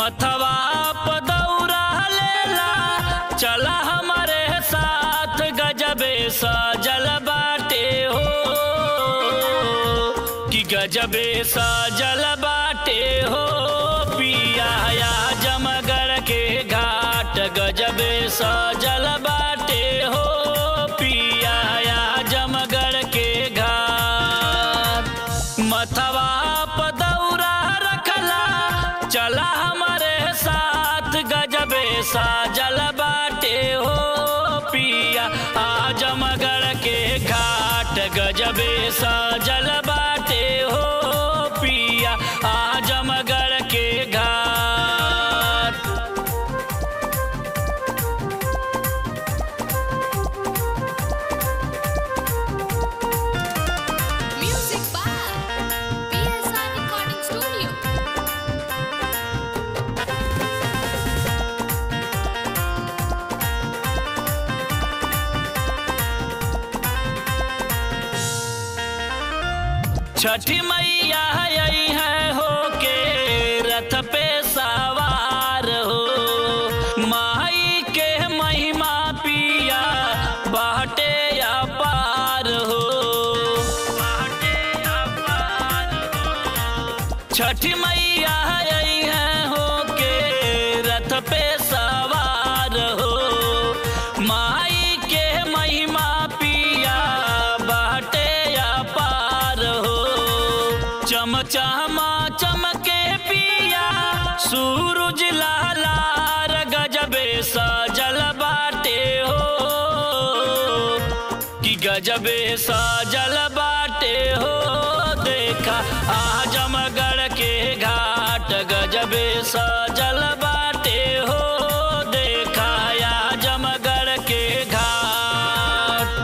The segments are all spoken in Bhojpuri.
मथवा पदौरा लेला चला हमारे साथ गजबे सजल बाटे हो कि गजबे सजल बाटे हो पिया जमगढ़ के घाट गजबे सजल बाटे हो पिया जमगढ़ के घाट मथवा पदौरा रखला चला हमारे साथ गजबे साजल बाटे हो पिया आजमगढ़ के घाट गजबे साजल बाटे हो पिया आजमगढ़ के घाट Music by PSR Recording Studio. छठी मैया आई है हो के रथ पे सवार हो माई के महिमा पिया बाटे अपार हो बाटे अपार हो छठी मैया आई है हो के रथ पे सवार हो माई के महिमा पिया बाटे अपार हो चमचमा चमके पिया सूरज लालार गजबे सजल बाटे हो कि गजबे सजल बाटे हो देखा आजमगढ़ के घाट गजबे सजल बाटे हो देखा आजमगढ़ के घाट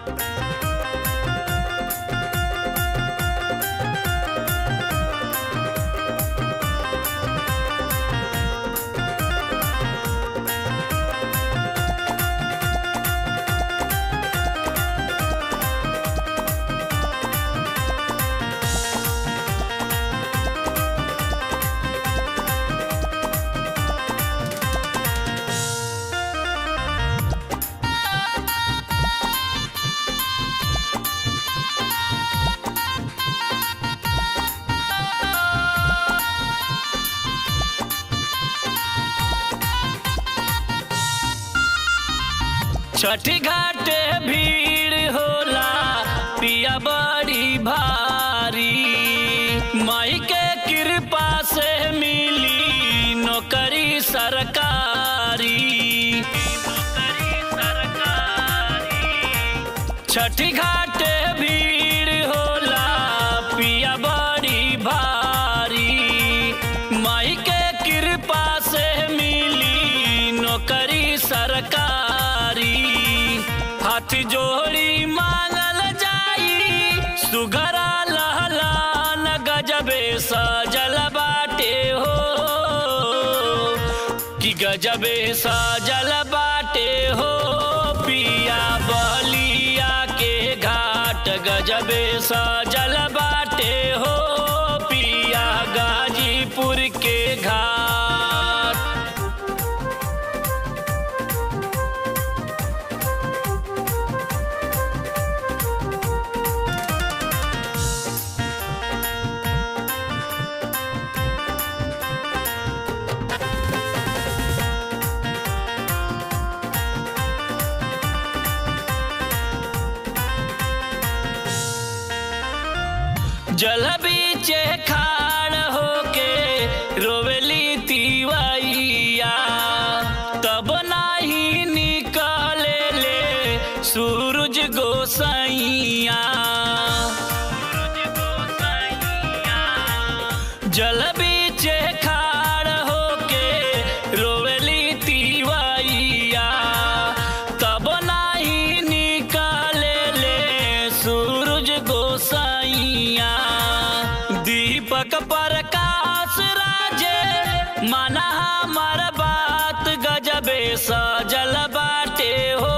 छठी घाटे भीड़ होला पिया बड़ी भारी माई के कृपा से मिली नौकरी सरकारी नौकरी सरकारी छठी घाटे भीड़ होला पिया बड़ी भारी माई के कृपा से मिली नौकरी सरकारी हाथ जोड़ी मांगल जाई सुघरा लहलान गजबे सजल बाटे हो कि गजबे सजल बाटे हो पिया बलिया के घाट गजबे सजल बाटे हो पिया गाजीपुर के घाट जल बीचे खाड़ होके रोवेली तिवैया तब नाही निकले ले सूरज गोसैया जल बीचे खाड़ होके रोवेली तिवैया तब नाही निकले ले सूरज गोसैया दीपक प्रकाश राजे माना हमर बात गजबे सजल बाटे हो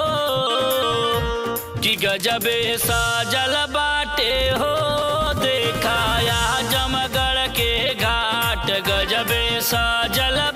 कि गजबे सजल बाटे हो देखाया जमगढ़ के घाट गजबे साजल